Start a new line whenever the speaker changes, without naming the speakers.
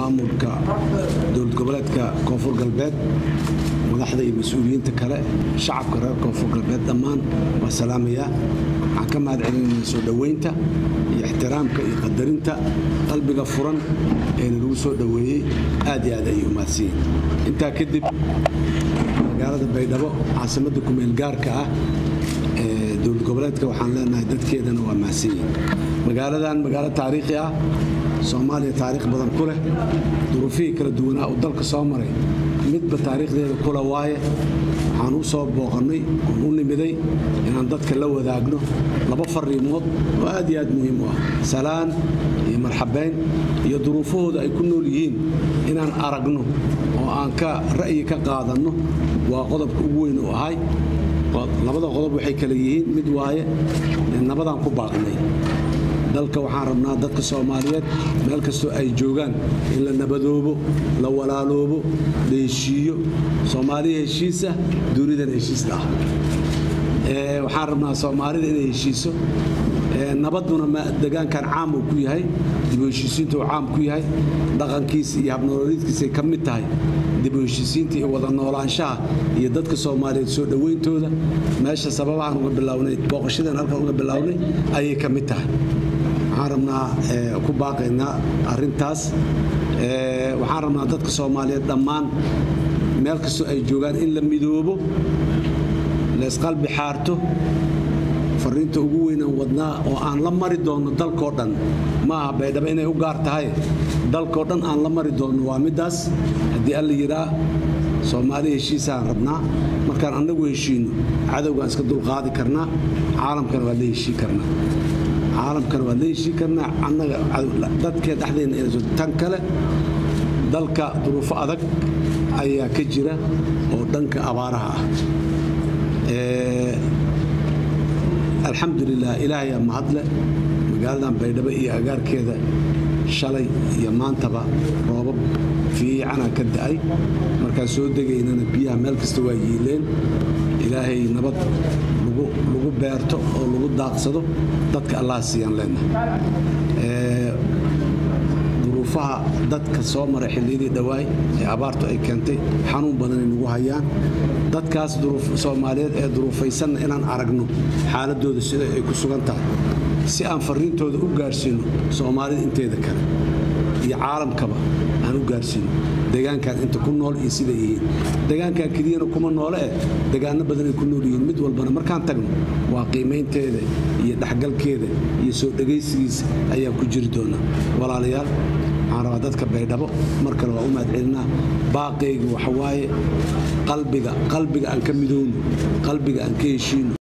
maamulka dowlad goboleedka koonfur galbeed madaxda iyo mas-uuliyiinta kale shacabka reer koonfur galbeed dhammaan waa salaamayaa waxaan ka mahad celinayna soo dhoweynta iyo ixtiraamka iyo qadarinta qalbiga furan ee nalagu soo dhoweeyey aad iyo aad ayay u mahadsiyin intaa kadib magaalada baydhabo caasimadda kumeel gaarka ah ee dowlad goboleedka waxaan leenahay dadkeedana waa mahadsanyihin magaaladan magaalo taariikhi ah soomaaliya taariikh badan ku leh duruufihii kala duwanaa uu dalka soo maray midba taariikhdeeda kula waaye waxaan u soo booqannay oon u nimiday inaan dadka la wadaagno laba fariimood oo aad iyo aad muhiim u ah salaan iyo marxabayn iyo duruufahooda ay ku nool yihiin inaan aragno oo aan ka ra'yi ka qaadanno waa qodobka ugu weyn u ahay labada qodob waxay kale yihiin mid waaye nabadaan ku baaqnay dalka waxaan rabnaa dadka soomaaliyeed meel kastoo ay joogaan in la nabadoobo la walaaloobo la heshiiyo soomaaliya heshiisa duunidan heshiista ah waxaan rabnaa soomaalida inay heshiiso nabaduna degaankan caam uu ku yahay dibu heshiisiinta uu caam ku yahay dhaqankiisa iyo habnolooliidkiisay ka mid tahay dibu heshiisiinta iyo wada noolaanshaha iyo dadka soomaaliyeed soo dhowayntooda meesha sababahaan uga bilownay booqashadan halkan uga bilownay ayay ka mid tahay waxaan rabnaa ku baaqaynaa arintaas waxaan rabnaa dadka soomaaliyeed dhammaan meel kastoo ay joogaan in la midoobo laysqalbi xaarto fariinta ugu weynaan wadnaa oo aan la mari doonno dalkoo dhan maaha baydhabo inay u gaar tahay dalkoo dhan aan la mari doonno waa middaas haddii alla yidhaa soomaali heshiisaan rabnaa markaan annagu heshiinno cadowgaan iska dulqaadi karnaa caalamkana waa la heshii karnaa caalamkana waa la heshii karnaa annaga dadkee dhexdeenna tan kale dalka duruufo adag ayaa ka jira oo dhanka abaaraha ah alxamdulilah ilaahayaa mahadle magaaladan baydhabo iyo agaarkeeda shalay iyo maantaba roobab fiicanaa ka da'ay markaan soo degaynana biyaha meel kasta waa yiileen ilaahay nabad lagu beerto oo lagu daaqsado dadka allah siiyaan leenahay duruufaha dadka soo maray xilliyadii dhowaay ee abaartu ay keentay xanuun badanay nagu hayaan dadkaas soomaaliyeed ee duruufaysanna inaan aragno xaaladooda sida ay ku sugan tahay si aan fariintooda u gaarsiino soomaalida inteeda kale iyo caalamkaba aan u gaarsiino degaankan inta ku nool iyo siday yihiin degaankan keliyana kuma noole eh degaano badanay ku nool yihiin mid walbana markaan tagno waa qiimaynteeda iyo dhexgalkeeda iyo soo dhegaysigiisa ayaa ku jiri doona walaalayaal waxaan rabaa dadka baydhabo mar kale waa u mahad celinaa baaqayga waxawaaye qalbiga qalbiga aan ka midowno qalbiga aan ka heshiino